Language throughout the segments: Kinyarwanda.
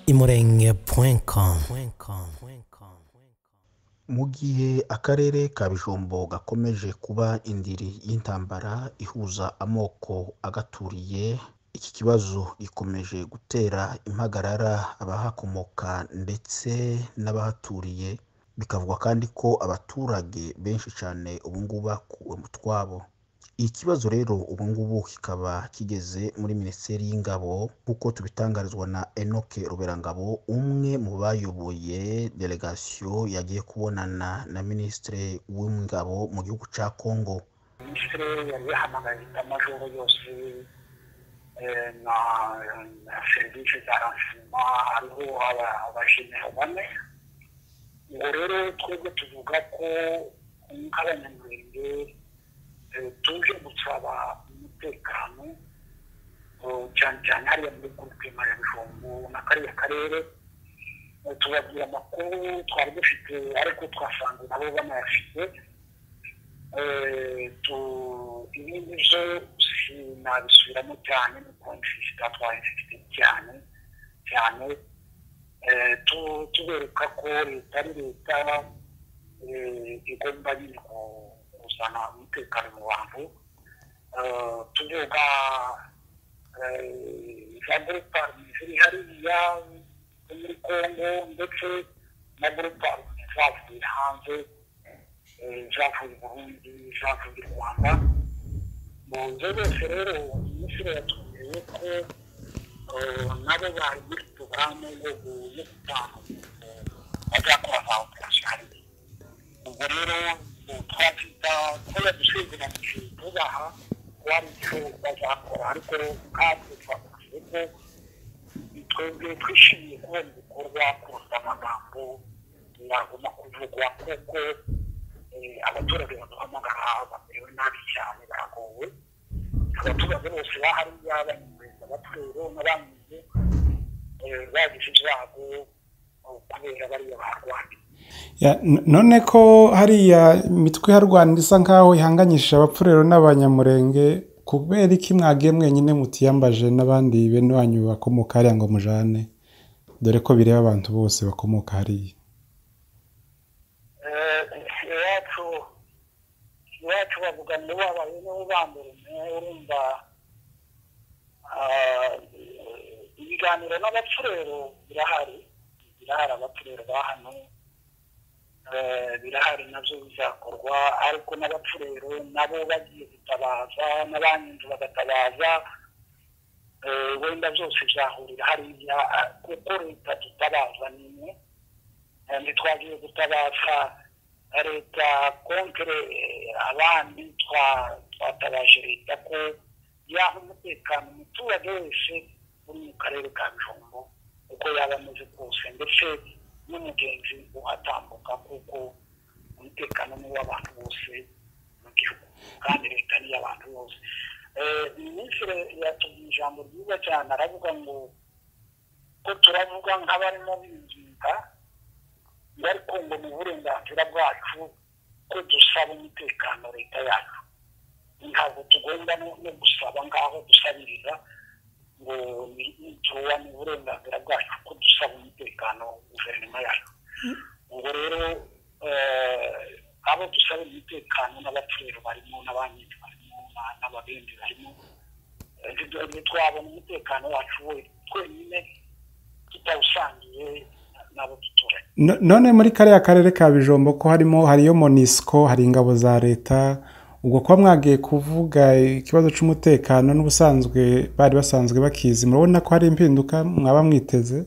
imurenge.com imurenge.com mu gihe akarere ka bijombo gakomeje kuba indiri y'intambara ihuza amoko agaturiye iki kibazo gikomeje gutera impagarara abahakomoka ndetse n'abahaturiye bikavugwa kandi ko abaturage benshi cyane ubungubu bakuwe mu twabo iki kibazo rero ubungubu kikaba kigeze muri minisiteri y'ingabo nk'uko tubitangarizwa na enoke ruberangabo umwe mu bayoboye delegasiyo yagiye kubonana na minisitiri w'ingabo mu gihugu cya kongo minisitiri yari yahamagaye amajoro yose eh, na na serivisi za ransima hariho aba- abajenero bane ngo rero twebwe tuvuga ko nk'abanyamurenge eh, tuje gusaba umutekano eh, cyane cyane hariya muri gurupe majabijombo n'akariya karere Eh, tubagira amakuru twari dufite ariko twasanze nabo banayafite Eh, tu- ibi nibyo sinabisubiramo cyane kuko inshisita twayifite cyane cyane Eh, tu- tubereka ko leta ari leta eh, igomba nyine ku- kuzana umutekano mu bantu Eh, tuvuga eh, za gurupa ziri hariya zo muri kongo ndetse na gurupa zavuye hanze eh, zavuye i burundi zavuye i rwanda mu nzu zose rero umusore yatubwiye ko eh, nabo bari muri porogaramu yo gu- yo gutanga eh, bazakora za operasiyo hariya ubwo rero eh, twakwita ko yadusezeranyije tubaha ko hari icyo bazakora ariko kandi twakuze ko twebwe twishimiye kubona ibikorwa kuruta amagambo yaguma kuvugwa kuko eh, abaturage baduhamagara bamerewe nabi cyane baragowe abaturage bose bahariya banyumviriza abatwero n'abanyuze bagize ibyago eh, kubera bariya barwaniye Ya, n- none ko hariya imitwe iharwanira isa nkaho ihanganyishije abapfurero n'abanyamurenge kubera iki mwagiye mwenyine mutiyambaje n'abandi bene wanyu bakomoka hariya ngo mujane dore ko bireba abantu bose bakomoka hariya iwacu iwacu bavuga ngo wabaye niwe ubambura umwe urumva ah, ibiganiro n'abapfurero birahari birahari abapfurero ba hano Eh, birahari nabyo bizakorwa ariko n'abapfurero nabo bagiye gutabaza n'abanyinzu bagatabaza Eh, wenda byose byahurira hariya ah, kuko leta dutabaza ni imwe Eh, ntitwagiye gutabaza leta kontere eh, abandi twa- twatabaje leta ko yaha umutekano umuturage wese uri mu karere ka bijombo uko yaba ameze kose ndetse n'umugenzi uhatambuka kuko umutekano ni uw'abantu bose mu gihugu kandi leta ni iy'abantu bose Eh, minisitiri yatubwiye ijambo ryiza cyane aravuga ngo ko turavuga nk'abarimo binginga ariko ngo ni uburenganzira bwacu ko dusaba umutekano leta yacu ntabwo tugomba no no gusaba ngaho dusabiriza ngo ni nituba ni uburenganzira bwacu ko dusaba umutekano guverinoma yacu ubwo rero eh, abo dusaba umutekano n'abapfurero barimo n'abanyinzi barimo na- n'ababenzi barimo eh, nti- ntitwabona umutekano wacu we twenyine tutawusangiye n'abo duturanye No- none muri kariya karere ka bijombo ko harimo hariyo monisco hari ingabo za leta ubwo kuba mwagiye kuvuga ikibazo cy'umutekano n'ubusanzwe bari basanzwe bakizi murabona ko hari impinduka mwaba mwiteze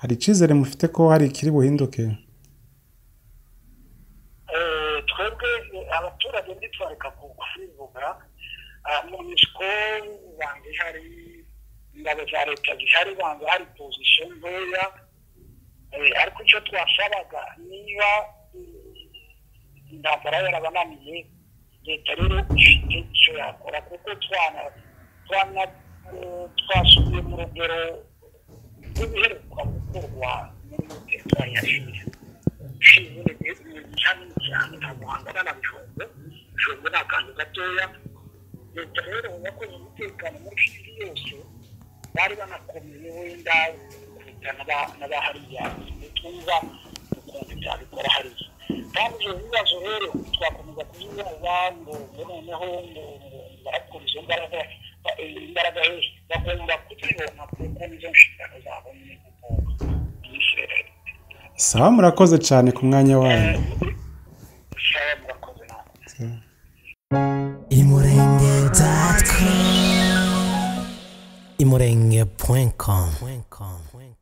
hari icyizere mufite ko hari ikiri buhinduke Eh, twebwe eh, abaturage ntitwareka kuvuga mu misiko banga ihari ingabo za leta zihari banga hari pozisiyo ntoya Eh, ariko icyo twasabaga niba eh, intambara yarabananiye leta rero ifite icyo yakora kuko twana twana eh, twasubiye mu rugero rw'ibiheruka gukorwa muri teritwari ya shiri shingiro ni ishami cyane ntabwo hangana na bijombo bijombo ni akantu gatoya leta rero yakoze umutekano muri isi yose bari banakomeye wenda kuruta n'abahariya ntitwumva ukuntu byabikora hariya kandi ibyo bibazo rero twakomeza kubibaza ngo noneho ngo barakora izo mbaraga imbaraga hejuru bagomba kuzibona kuko nizo nshingano zabo ni gukomba sawa murakoze cyane ku mwanya wanyu sawa murakoze nawe imurenge dot com imurenge point com